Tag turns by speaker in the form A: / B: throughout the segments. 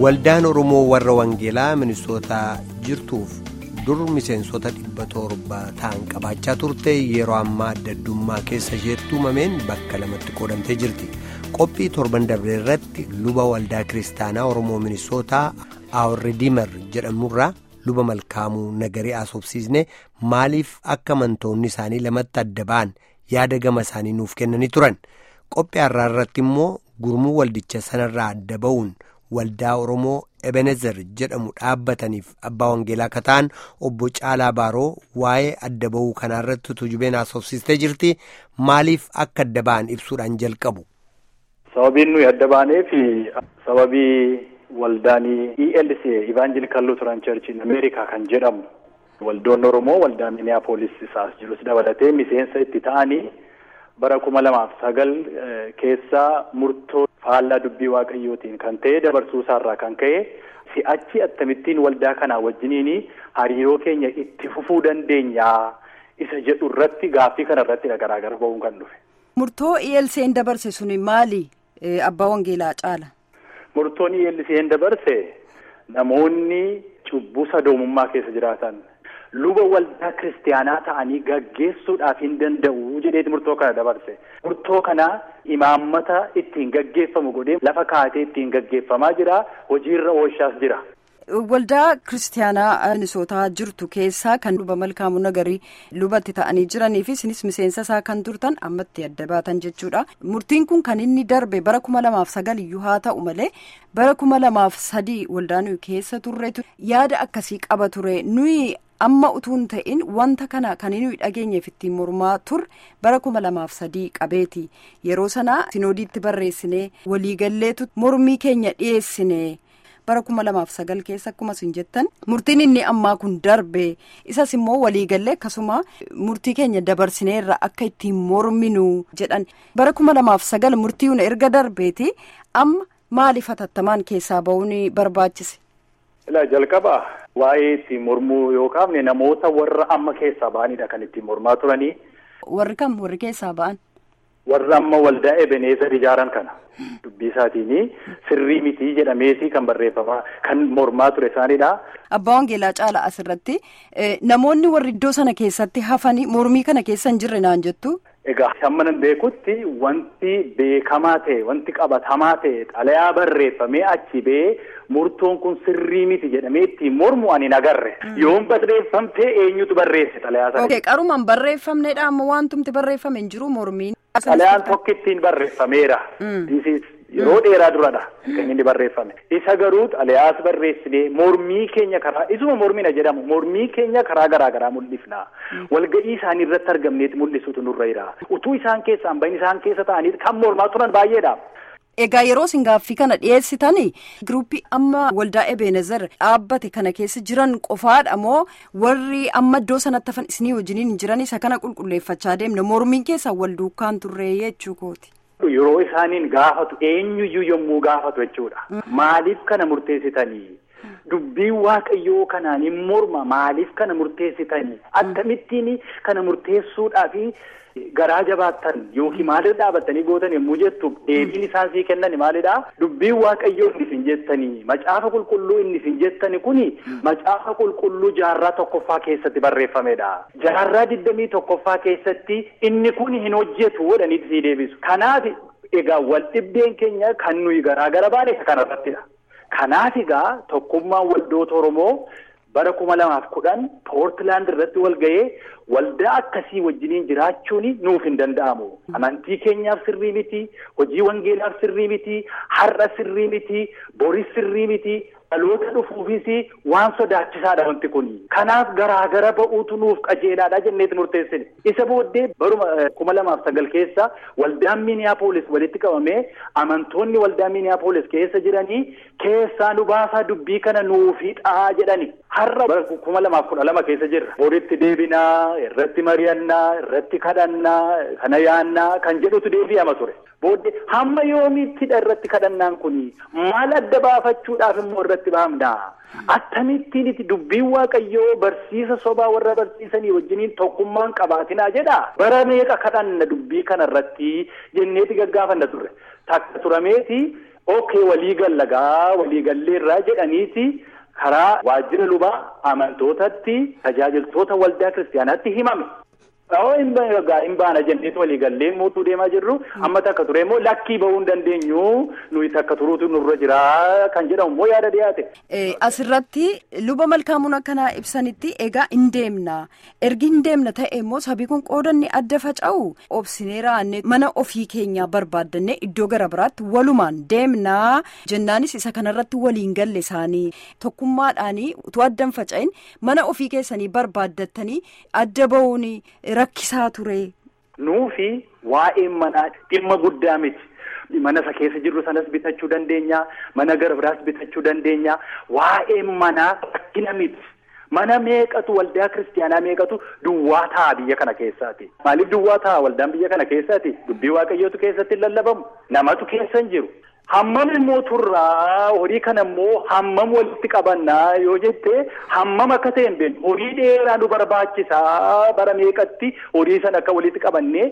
A: Waldaan Oromoo warra Wangeelaa Minisootaa jirtuuf dur miseensota dhibba torba ta'an qabaachaa turte yeroo ammaa adda addummaa keessa isheetti uumameen bakka lamatti qoodamtee jirti. Qophii torban darbe irratti luba waldaa kiristaanaa Oromoo Minisootaa Aawurri Diimar jedhamurraa luba malkaamuu nagarii asoobsiisne maaliif akka amantoonni isaanii lamatti adda ba'an yaada gama isaanii nuuf kennanii turan. Qophii har'aa irratti immoo gurmuu waldicha sanarraa adda ba'uun. waldaa oromoo ebenezer jedhamu dhaabbataniif abbaa wangeelaa akka ta'an obbo caalaa baaroo waa'ee adda ba'uu kanaarratti tujubeen haasofsiistee jirti maaliif akka adda ba'an ibsuudhaan jalqabu.
B: sababiin nuyi adda baaneef sababii waldaanii ELC Evangelical Lutheran Church in America kan jedhamu waldoonni oromoo waldaa Minneapolis isaas jirus dabalatee miseensa itti ta'anii bara kuma lamaaf sagal keessaa murtoo. faallaa dubbii waaqayyootiin kan ta'e dabarsuu isaarraa kan ka'e si'achi akkamittiin waldaa kanaa wajjiniin hariiroo keenya itti fufuu dandeenya isa jedhu irratti gaaffii kana irratti garaagara ba'uun kan dhufe.
C: Murtoo ELC'n dabarse suni maali abbaa wangeelaa caala?
B: Murtoon ELC'n dabarse namoonni cubbuu sadoomummaa keessa jiraatan. luba waldaa kiristaanaa ta'anii gaggeessuudhaaf hin danda'u jedheeti murtoo kana dabarse murtoo kana imaammata ittiin gaggeeffamu godhee lafa kaatee ittiin gaggeeffamaa jira hojiirra oolchaas jira.
C: Waldaa kiristaanaa Minisootaa jirtu keessaa kan luba malkaamuu nagarii lubatti ta'anii jiranii fi isinis miseensa isaa kan turtan ammatti adda baatan jechuudha. Murtiin kun kan inni darbe bara kuma lamaaf sagal iyyuu haa ta'u malee bara kuma lamaaf sadii waldaa nuyi keessa turreetu yaada akkasii qaba ture nuyi. amma utuun ta'in wanta kana kan nuyi dhageenyeef ittiin mormaa turre bara kuma lamaaf sadii qabeeti yeroo sana sinoodiitti barreessinee waliigalleetu mormii keenya dhiyeessine bara kuma lamaaf sagal keessa akkuma isin jettan murtiin inni ammaa kun darbe isas immoo waliigallee akkasuma murtii keenya dabarsineerra akka ittiin morminu jedhan bara kuma lamaaf sagal murtiin erga darbeeti amma maaliif hatattamaan keessaa ba'uun barbaachise.
B: Ilaa jalqaba waa'ee ittiin mormuu yookaan namoota warra amma keessaa ba'anidha kan ittiin mormaa turanii.
C: Warri kam warri keessaa ba'an?
B: Warra amma waldaa Ebeneezer ijaaran kana dubbii isaatiin sirrii mitii jedhameeti kan barreeffamaa kan mormaa ture isaanidha.
C: Abbaa Wangeelaa Caalaa asirratti namoonni warri iddoo sana keessatti hafanii mormii kana keessa hin jirre naan jettu.
B: Egaa hamma nan beekutti wanti beekamaa ta'e wanti qabatamaa ta'e xalayaa barreeffamee achi ba'ee murtoon kun sirrii miti jedhamee ittiin mormu ani hin agarre. Yoon barreeffamtee eenyutu barreesse xalayaa sana.
C: Ok qarumaan barreeffamneedha amma wantumti barreeffame hin jiru mormiin.
B: Xalayaan tokko ittiin barreeffameera. Yeroo dheeraa duradha kan inni barreeffame. Isa garuu xalayaas barreessinee mormii keenya karaa isuma mormina jedhamu mormii keenya karaa garaa garaa mul'ifna. Walga'ii isaanii irratti argamneeti mul'isuutu nurra jira. Utuu isaan keessaan bahin isaan keessa ta'anii kan mormaa turan baay'eedha.
C: Egaa yeroo isin gaaffii kana dhiyeessitanii giruuppii amma waldaa Ebenezer dhaabbate kana keessa jiran qofaadha moo warri amma iddoo sanatti hafan isinii wajjiniin jiran isa kana qulqulleeffachaa deemna mormiin keessaa wal duukaan turre jechuu kooti.
B: Yeroo isaaniin gaafatu eenyuyyuu yommuu gaafatu jechuudha. Maaliif kana murteessitanii? Dubbiin waaqayyoo kanaan hin morma maaliif kana murteessitanii? Akkamittiin kana murteessuudhaafi garaa jabaattan yookiin maalirra dhaabattanii gootan yommuu jettu deebiin isaan sii kennan maalidha? Dubbiin waaqayyoo inni isin jettanii macaafa qulqulluu inni isin jettani kuni macaafa qulqulluu jaarraa tokkoffaa keessatti barreeffamedha. Jaarraa digdamii tokkoffaa keessatti inni kun hin hojjetu jedhaniiti sii deebisu. Kanaaf egaa wal dhibdeen keenya kan nuyi garaa gara baane kanarrattidha. Kanaaf egaa tokkummaan waldoota Oromoo bara kuma lamaaf kudhan poortilaand irratti wal ga'ee waldaa akkasii wajjiniin jiraachuun nuuf hin danda'amu. Amantii keenyaaf sirrii miti, hojii wangeelaaf sirrii miti, har'a sirrii miti, boris sirrii miti, dhaloota dhufuufis waan sodaachisaadha wanti kun. Kanaaf garaagara ba'uutu nuuf qajeelaadha jenneeti murteessine. Isa booddee baruma kuma lamaaf sagal keessa waldaan Minneapolis walitti qabamee amantoonni waldaa Minneapolis keessa jiranii keessaa nu baasaa dubbii kana nuufidhaa jedhani. Har'a bara kuma lamaaf kudha lama keessa jirra. Boritti deebinaa, irratti mari'annaa, irratti kadhannaa, kana yaannaa kan jedhutu deebi'ama ture. Booddee hamma yoomiittidha irratti kadhannaan kuni maal adda baafachuudhaaf immoo irratti bahamna. Akkamittiin itti dubbiin waaqayyoo barsiisa sobaa warra barsiisanii wajjiniin tokkummaan qabaatinaa jedha. Bara meeqa kadhanna dubbii kana irratti jenneeti gaggaafanna turre. Takka turameeti okay walii gallagaa walii galleerraa jedhaniiti karaa waajjira lubaa amantootatti tajaajiltoota waldaa kiristaanaatti himame. hin baana jenneetu walii gallee mootuu deemaa jirru amma takka ture immoo lakkii bahuu hin dandeenyu nuyi takka turuutu nurra jira kan jedhamu immoo yaada dhiyaate.
C: Asirratti luba malkaamuun akkanaa ibsanitti egaa hin deemna ergi hin deemna ta'e immoo sabii kun qoodanni adda faca'u obsinee raannee mana ofii keenyaa barbaaddannee iddoo gara biraatti walumaan deemnaa jennaanis isa kanarratti waliin galle isaanii tokkummaadhaanii utuu addan faca'in mana ofii keessanii barbaaddattanii adda bahuun rakkisaa ture.
B: Nuufi waa'een manaa dhimma guddaa miti. Mana isa keessa jirru sanas bitachuu dandeenya. Mana gara biraas bitachuu dandeenya. Waa'een manaa rakkina miti. Mana meeqatu waldaa kiristaanaa meeqatu duwwaa ta'a biyya kana keessaati. Maaliif duwwaa ta'a waldaan biyya kana keessaati? Dubbii waaqayyootu keessatti lallabamu. Namatu keessa hin jiru. Hammam immoo turraa horii kana immoo hammam walitti qabannaa yoo jette hammam akka ta'e hin beeknu horii dheeraa nu barbaachisaa bara meeqatti horii sana akka walitti qabannee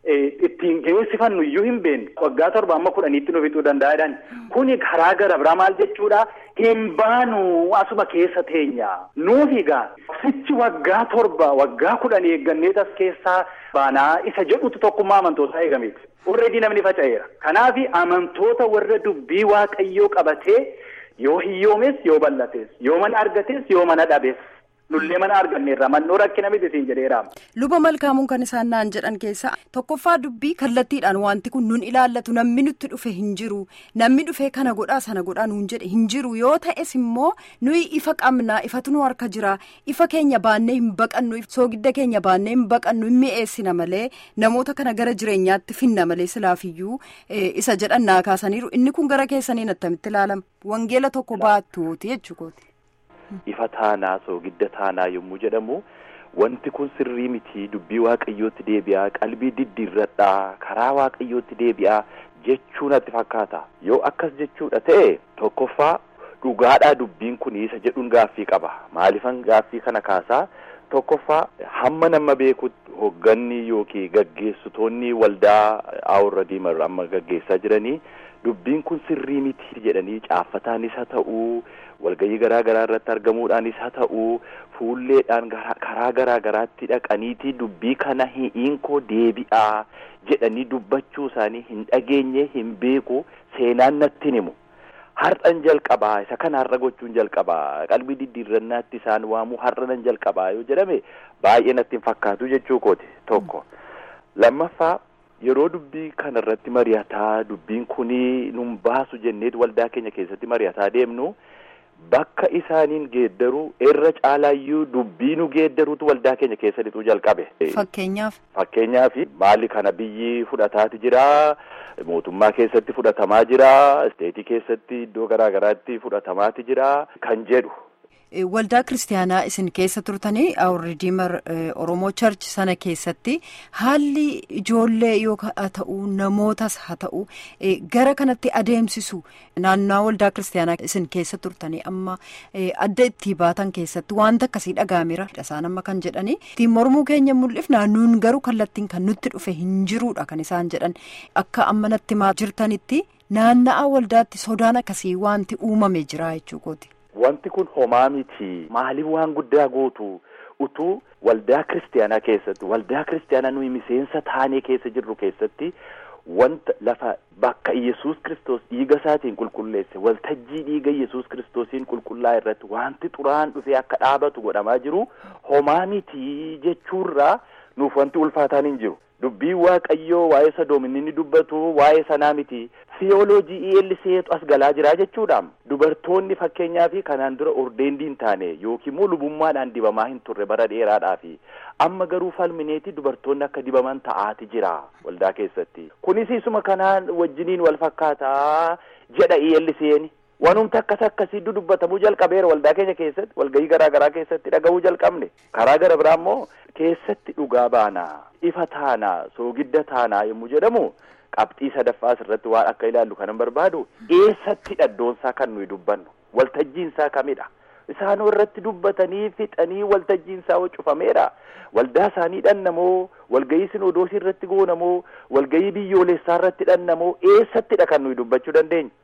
B: ittiin geessifannu iyyuu hin beeknu waggaa torba amma kudhaniitti nu fixuu danda'adhaan kuni karaa gara biraa maal jechuudha hin baanu asuma keessa teenya nuuf egaa sichi waggaa torba waggaa kudhan eeggannee tas keessaa baanaa isa jedhutu tokkummaa amantootaa eegameeti. Warreedii namni faca'eera. Kanaaf amantoota warra dubbii waaqayyoo qabatee yoo hiyyoomes yoo bal'ates yoo mana argates yoo mana dhabes nullee mana arganneerra mannoo rakkina miti siin jedheera.
C: Luba malkaamuun kan isaan naan jedhan keessa tokkoffaa dubbii kallattiidhaan wanti kun nun ilaallatu namni nutti dhufe hin jiru namni dhufee kana godhaa sana godhaa nuun jedhe hin jiru yoo ta'es immoo nuyi ifa qabna ifatu nu harka jira ifa keenya baannee hin baqannu soogidda keenya baannee hin baqannu hin mi'eessina malee namoota kana gara jireenyaatti finna malee silaafiyyuu isa jedhan naa kaasaniiru inni kun gara keessaniin attamitti ilaalama wangeela tokko baattuuti jechuukooti.
D: Ifa taanaa soogidda taanaa yommuu jedhamu wanti kun sirrii miti dubbii waaqayyootti deebi'aa qalbii diddiirradhaa karaa waaqayyootti deebi'aa jechuu natti fakkaata yoo akkas jechuudha ta'e tokkoffaa dhugaadhaa dubbiin kun isa jedhuun gaaffii qaba maalifan gaaffii kana kaasaa tokkoffaa hamma nama beekutti hogganni yookiin gaggeessitoonni waldaa awurra diimarra amma gaggeessaa jiranii dubbiin kun sirrii miti jedhanii caaffataanis haa ta'uu walgayii garaa garaa irratti argamuudhaanis haa ta'uu fuulleedhaan karaa garaa garaatti dhaqaniiti dubbii kana hi'iinkoo deebi'aa jedhanii dubbachuu isaanii hin dhageenye hin beeku seenaan natti himu. Har'an jalqabaa isa kana har'a gochuun jalqabaa qalbii diddiirrannaatti isaan waamuu har'a nan jalqabaa yoo jedhame baay'ee natti hin fakkaatu jechuu kooti tokko lammaffaa yeroo dubbii kana irratti mari'ataa dubbiin kunii nun baasu jenneet waldaa keenya keessatti mari'ataa deemnu bakka isaaniin geeddaruu irra caalaayyuu dubbii nu geeddaruutu waldaa keenya keessattuu jalqabe.
C: Fakkeenyaaf.
D: Fakkeenyaaf maali kana biyyi fudhataati jira mootummaa keessatti fudhatamaa jira isteetii keessatti iddoo garaa garaatti fudhatamaati jira kan jedhu.
C: Waldaa kiristaanaa isin keessa turtanii Awurridiimar Oromoo Charch sana keessatti haalli ijoollee yookaan haa ta'u namootas haa ta'u gara kanatti adeemsisu naannoo waldaa kiristaanaa isin keessa turtanii amma adda itti baatan keessatti wanta akkasii dhagaameera isaan amma kan jedhanii ittiin mormuu keenya mul'if naannoon garuu kallattiin kan nutti dhufe hin jiruudha kan isaan jedhan akka amma natti jirtanitti naanna'aa waldaatti sodaan akkasii wanti uumame jira jechuukooti.
D: Wanti kun homaa miti maaliif waan guddaa gootu utuu waldaa kiristaanaa keessatti waldaa kiristaanaa nuyi miseensa taanee keessa jirru keessatti wanta lafa bakka Iyyasuus kiristoos dhiiga isaatiin qulqulleesse waltajjii dhiiga Iyyasuus kiristoosiin qulqullaa irratti wanti xuraan dhufee akka dhaabatu godhamaa jiru homaa miti jechuurraa nuuf wanti ulfaataan hin jiru. Dubbii waaqayyoo waa'ee sadoominni ni dubbatu waa'ee sanaa miti siyooloojii eelliseetu as galaa jira jechuudha. Dubartoonni fakkeenyaaf kanaan dura ordeendii hin taane yookiin immoo lubummaadhaan dibamaa hin turre bara dheeraadhaafi amma garuu falmineeti dubartoonni akka dibaman ta'aati jira waldaa keessatti. Kunis isuma kanaan wajjiniin wal fakkaataa jedha eelliseeni. Wanumti akkas akkasii dubbatamuu jalqabeera waldaa keenya keessatti walgahii garaa garaa keessatti dhaga'uu jalqabne karaa gara biraa immoo keessatti dhugaa baanaa ifa taanaa soogidda taanaa yommuu jedhamu qabxii sadaffaa asirratti waan akka ilaallu kanan barbaadu eessatti dhaddoonsaa kan nuyi dubbannu waltajjiinsaa kamidha isaanoo irratti dubbatanii fixanii waltajjiinsaa cufameera waldaa isaanii dhannamoo walgahii sinodoosii irratti goonamoo walgahii biyyoolessaa irratti dhannamoo eessattidha kan nuyi dubbachuu dandeenya.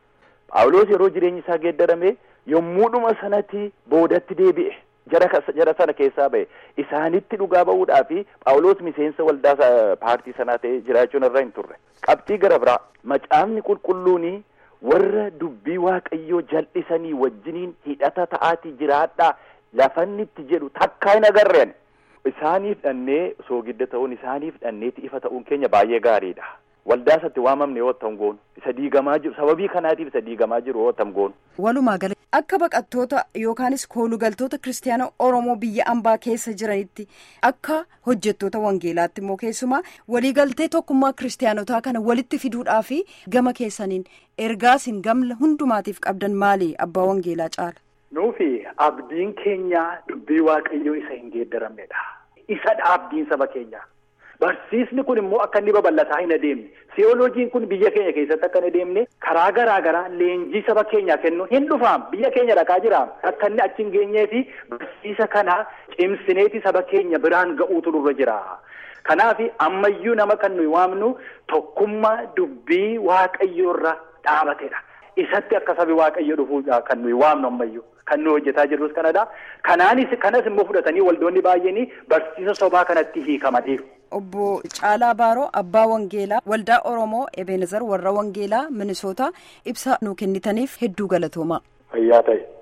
D: Phaawulos yeroo jireenyi isaa geeddarame yommuudhuma sanatti boodatti deebi'e. jara sana keessaa ba'e isaanitti dhugaa ba'uudhaa fi phaawulos miseensa waldaa paartii sanaa ta'ee jiraachuun irra hin turre qabxii gara biraa macaafni qulqulluuni warra dubbii waaqayyoo jal'isanii wajjiniin hidhata ta'aatii jiraadhaa lafanni itti jedhu takkaa hin agarreen isaaniif dhannee soogidda ta'uun isaaniif dhanneeti ifa ta'uun keenya baay'ee gaariidha waldaa isatti waamamne yoo ta'u goonu isa diigamaa jiru sababii kanaatiif isa diigamaa jiru yoo ta'u goonu.
C: Walumaa gala akka baqattoota yookaanis koolugaltoota kiristaanaa Oromoo biyya ambaa keessa jiranitti akka hojjettoota wangeelaatti immoo keessumaa waliigaltee tokkummaa kiristaanotaa kana walitti fiduudhaa fi gama keessaniin ergaasin gamla hundumaatiif qabdan maali abbaa wangeelaa caala.
B: Nuufi abdiin keenya dubbii waaqayyoo isa hin geeddaramnedha. Isadha abdiin saba keenyaa. Barsiisni kun immoo akka inni babal'ataa hin adeemne siyooloojiin kun biyya keenya keessatti akka hin adeemne karaa garaa garaa leenjii saba keenyaa kennuun hin dhufaam biyya keenya dhaqaa jiraam akka inni achi hin geenyee fi barsiisa kana cimsineeti saba keenya biraan ga'uutu nurra jira. Kanaaf ammayyuu nama kan nuyi waamnu tokkummaa dubbii waaqayyoorra dhaabatedha. Isatti akka sabi waaqayyo dhufuudha kan nuyi waamnu ammayyuu. Kan nuyi hojjetaa jirrus kanadha. Kanaanis kanas immoo fudhatanii waldoonni baay'een barsiisa sobaa kanatti hiikamaniiru.
C: Obbo Caalaa Baaroo Abbaa Wangeelaa Waldaa Oromoo Ebenezar warra Wangeelaa Minisoota ibsa nu kennitaniif hedduu galatoomaa.
B: Fayyaa ta'e.